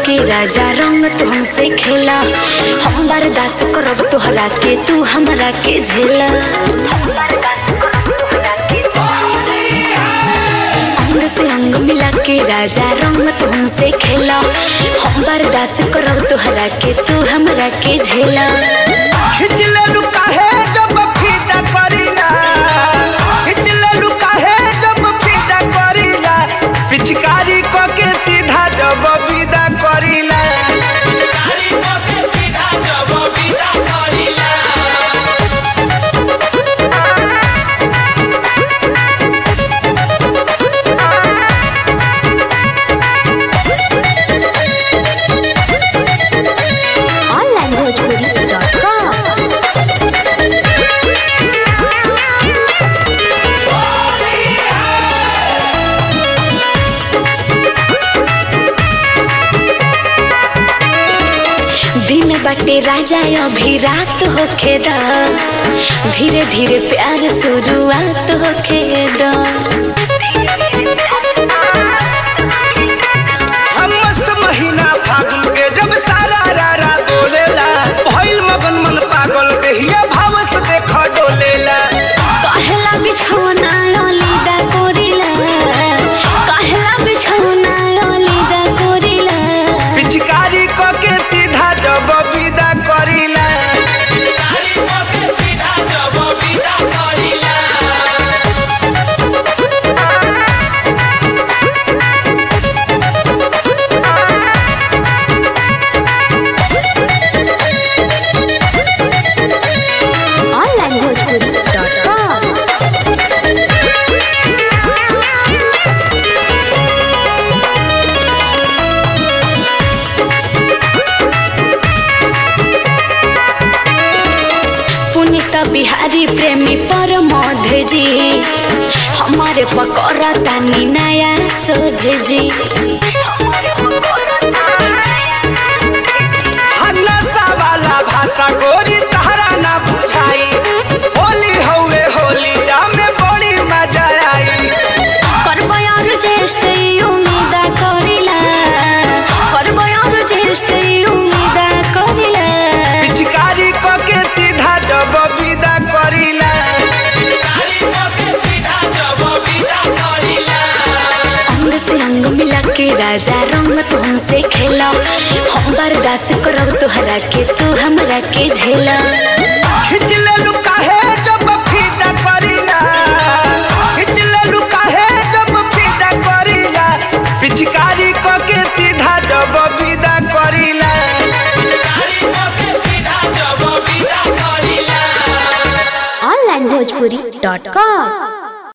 के राजा रंग तू हमसे खेला हम बर्दाश्त करब तोहरा के तू हमरा के झेला अंग से अंग मिला के राजा रंग तू हमसे खेला हम बर्दाश्त करब तोहरा के तू हमरा के झेला खिंच लेलू काहे जब फीदा करीला खिंच लेलू काहे जब फीदा करीला पिचकारी क के सीधा जब विदा करीला onlinebhojpuri.com दिन बाटे राजा अभी रात होखे दा धीरे धीरे प्यार शुरुआत होखे दा हम मस्त महीना फागुन के जब सारा रारा बोलेला भइल मगन मन पागल देहिया भाव से देख डोलेला कहला बिछौना ललिदा कोरिला कहला बिछौना ललिदा कोरिला पिचकारी क के सीधा जब विदा करीला onlinebhojpuri.com पुनीत बिहारी प्रेमी परमोध जी हमारे पकौड़ा तानी नया शोध जी हन्नसा वाला भाषा गोरी तहरा ना बुझाई होली हौवे होली में बड़ी मजा आई करबयार ज्येष्ठ उम्मीद करिला करबयार ज्येष्ठ उम्मीद करिला पिचकारी क के सीधा जब विदा करीला अंग से अंग मिला के राजा रंग तू हमसे खेला हम बर्दाश्त करब तोहरा के तू हमरा के झेला खिंच लेलू काहे जब फीदा करीला खिंच लेलू काहे जब फीदा करीला पिचकारी क के सीधा जब विदा करीला onlinebhojpuri.com